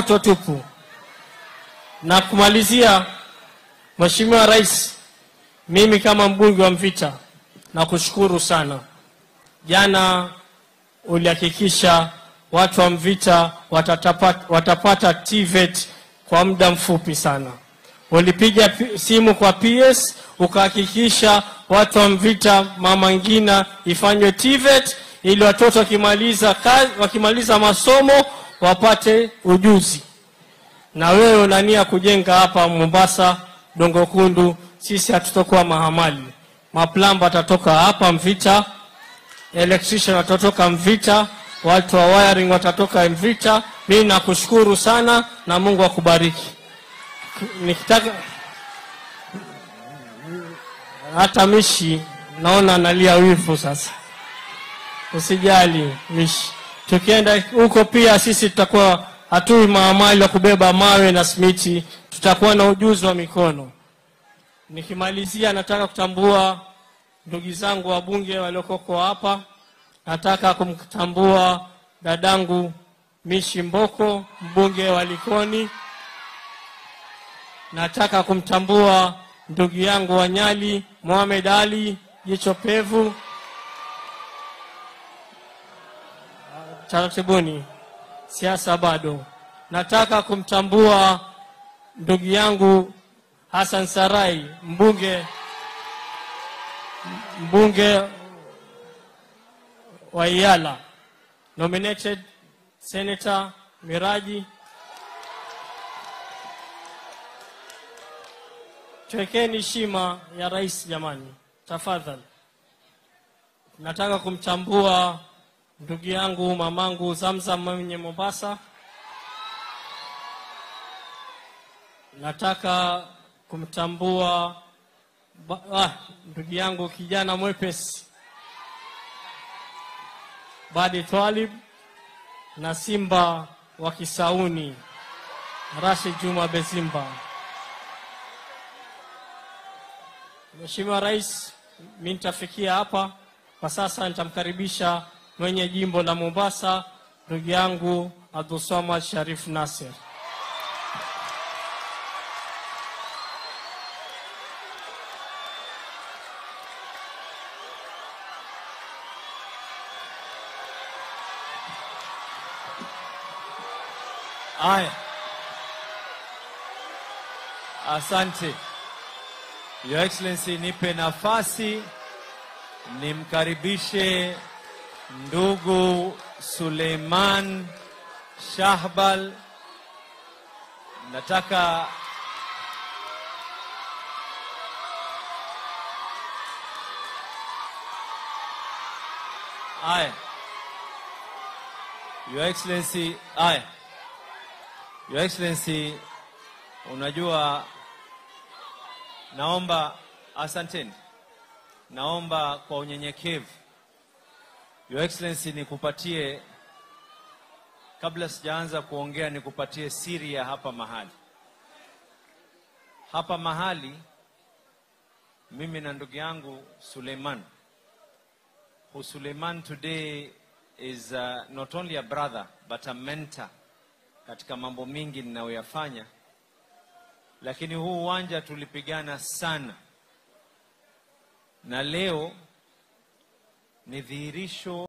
moto tupu. Na kumalizia, Mheshimiwa Rais, mimi kama mbunge wa Mvita nakushukuru sana. Jana ulihakikisha watu wa Mvita watatapata, watapata TVET kwa muda mfupi sana. Ulipiga pi- simu kwa PS ukahakikisha watu wa Mvita Mama Ngina ifanywe TVET ili watoto wakimaliza kazi, wakimaliza masomo wapate ujuzi. Na wewe unania kujenga hapa Mombasa Dongo Kundu, sisi hatutokuwa mahamali. Maplamba watatoka hapa Mvita, electrician watatoka Mvita, watu wa wiring watatoka Mvita. Mimi nakushukuru sana na Mungu akubariki. Nikitaka hata Mishi naona analia wivu sasa. Usijali Mishi, tukienda huko pia sisi tutakuwa hatui maamali wa kubeba mawe na simiti, tutakuwa na ujuzi wa mikono. Nikimalizia, nataka kutambua ndugu zangu wabunge waliokoko hapa. Nataka kumtambua dadangu Mishi Mboko, mbunge wa Likoni. Nataka kumtambua ndugu yangu wa Nyali Mohamed Ali jicho pevu. Taratibuni, siasa bado. Nataka kumtambua ndugu yangu Hassan Sarai mbunge mbunge wa Iyala, nominated Senator Miraji. Twekeni heshima ya rais jamani, tafadhali. Nataka kumtambua ndugu yangu mamangu Zamzam mwenye Mombasa. Nataka kumtambua ba- ah, ndugu yangu kijana mwepesi Badi Twalib na Simba wa Kisauni Rashid Juma Bezimba. Mheshimiwa Rais, mimi nitafikia hapa kwa sasa. Nitamkaribisha mwenye jimbo la Mombasa ndugu yangu Abdulswamad Sharif Nasir. Aya, asante Your Excellency, nipe nafasi nimkaribishe ndugu Suleiman Shahbal. Nataka aya, Your Excellency, aya Your Excellency, unajua naomba asanteni, naomba kwa unyenyekevu Your Excellency, nikupatie kabla sijaanza kuongea, nikupatie siri ya hapa mahali. Hapa mahali mimi na ndugu yangu Suleiman, who Suleiman today is uh, not only a brother but a mentor katika mambo mingi ninayoyafanya, lakini huu uwanja tulipigana sana, na leo ni dhihirisho